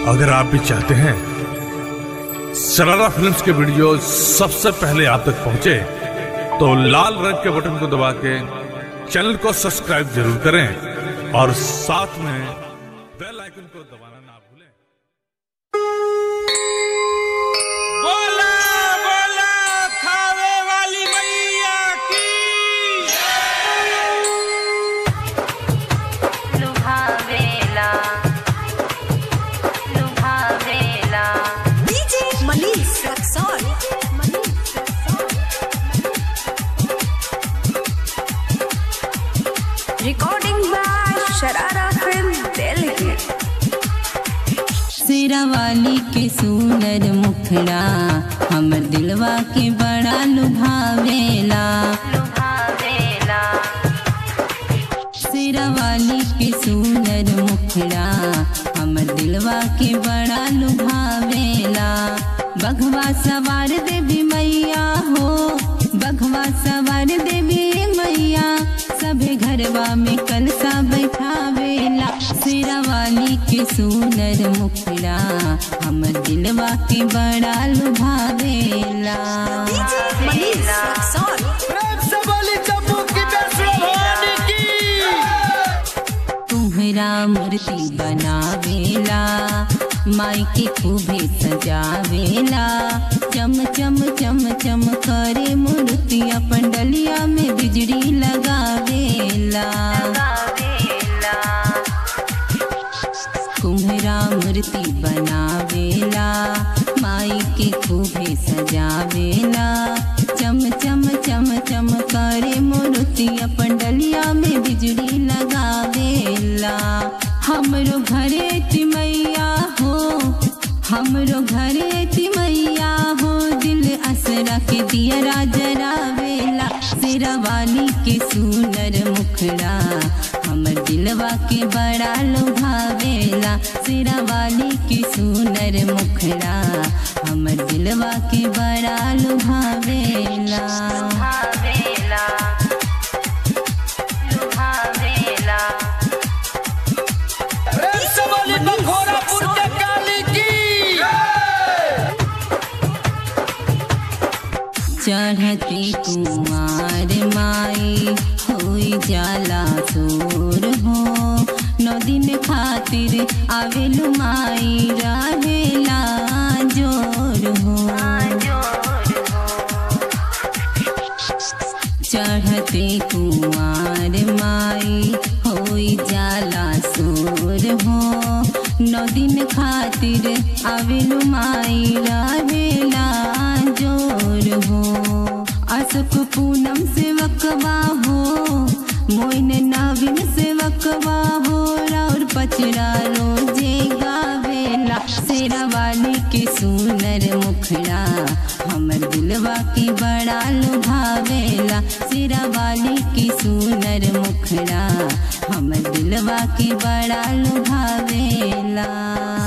अगर आप भी चाहते हैं सरारा फिल्म्स के वीडियो सबसे पहले आप तक पहुंचे तो लाल रंग के बटन को दबा के चैनल को सब्सक्राइब जरूर करें और साथ में बेल आइकन को दबाना ना भूलें बोला बोला खावे वाली मैया की लुभावेला लुभावेला DJ Manish Raxon. Recording by Sharara Film Delhi. Sherawali के सुनर मुखड़ा हमर दिलवा के बड़ा लुभावेला लुभावेला शेरावाली के सुनर मुखड़ा हमर दिलवा के बड़ा लुभावेला बघवा सवार देवी मैया हो बघवा सवार देवी मैया सभे घरवा में कलसा बैठावेला शेरावाली के सुनर मुखड़ा हमर दिलवा के बड़ा लुभावेला DJ Manish Raxon. प्रेम से बोली चप्पू की वैष्णो भवानी की तुम्हरा मूर्ति बनावेला माई के खूबे सजावेला चम चम चम चम करे मूर्तिया पंडलिया में बिजली लगावेला लुभावेला कुम्हरा मूर्ति बनावेला माई के खूबे सजावेला चम चम चम चम करे मूर्तिया पंडलिया में बिजली लगावेला हमरो घरे तिमैया हो हमरो घरे तिमैया हो दिल असरा के दिया राजरावेला शेरावाली के सुनर मुखड़ा हमर दिलवा के बड़ा लुभावेला शेरावाली के सुनर मुखड़ा हमर दिलवा के बड़ा लुभावेला लुभावेला लुभावेला प्रेम से बोली बखोरापुर के काली की चढ़ती कुमार माई होई जाला सोर हो नौ दिन खातिर आवेलु माई रहेला जोर हो चढ़ते कुमार माई होई जाला सोर हो नौ दिन खातिर आवेलु माई रहेला जोर हो अशोक पूनम से वकवा हो मोइन नवीन से वकवा हो और पचरा रोजे गावेला शेरावाली के सुनर मुखड़ा हमर दिलवा की बड़ा लुभावेला शेरावाली की सुनर मुखड़ा हमर दिलवा की बड़ा लुभावेला